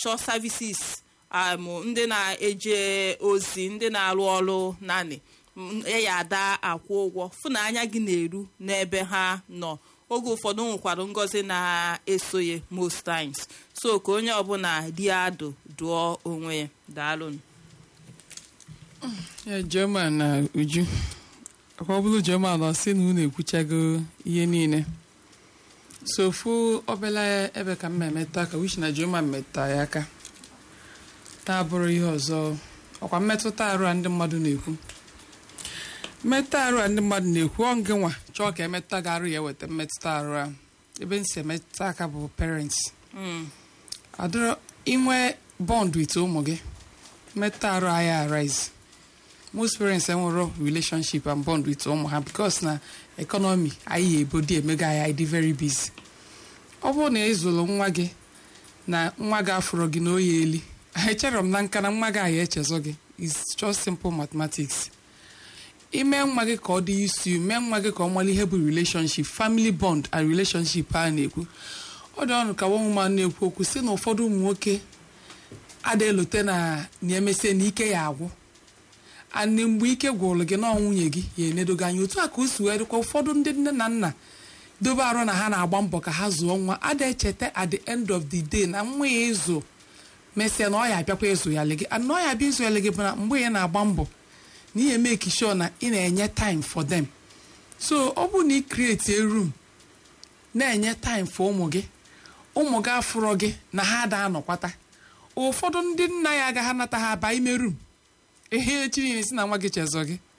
na-achọ services um, ndị na-eje ozi ndị na-arụ ọrụ naanị m- ya ada akwụ ụgwọ fụ na anya gị na-eru n'ebe ha nọ oge ụfọdụ nwekwara ngọzi na-esoye most times so ka onye ọbụla dị adụ dụọ onwe ya daalụnụ ya Jema na Uju ọ bụrụ Jema na ọ sị na unu ekwuchago ihe niile so ofu obele ebe ka m emeta ka wish na Jema meta ya aka taa bụrụ ihe ọzọ ọkwa mmetụta arụ a ndị mmadụ na-ekwu mmetụta arụ a ndị mmadụ na-ekwu ọ ngị nwa chọọ ka emetụta gị arụ ya eweta mmetụta arụ a ebe m si emetụta aka bụ parents Mm, adịrọ inwe bond with ụmụ gị mmetụta arụ aya arise most parents enwero relationship and bond with ụmụ ha because na economy anyị ebodi emego anyị anyị dị very busy ọ bụrụ na ị zụrụ nwa gị na nwa gị afụrụ gị na oyi eli echere m na nka na nwa gị anyị echezọ gị is just simple mathematics ime nwa gị ka ọ dị isi mee nwa gị ka ọ mara ihe bụ relationship family bond and relationship a na-ekwu ọ dị ọnụ ka nwa ụmụ na-ekwu okwu si na ụfọdụ ụmụ nwoke ada elote na na emesie na ike ya agwụ anị mgbe ike gwụrụ gị na nwunye gị ya enedogo anya otu a ka o si wee dịkwa ụfọdụ ndị nne na nna dobe arụ na ha na-agba mbọ ka ha zụọ nwa ada echeta at the end of the day na nwa ya ịzụ mesịa na ọ ya abịakwa ịzụ ya gị and na ọ ya abịa ịzụ ya gị bụ na mgbe ya na-agba mbọ na ihe make sure na ị na-enye time for them so ọ bụrụ na ị create a room na-enye time for ụmụ gị ụmụ gị afụrọ gị na ha ada anọkwata ụfọdụ ndị nna ya agaghị anata ha aba ime room ehe echi niile si na nwa gị chezọ gị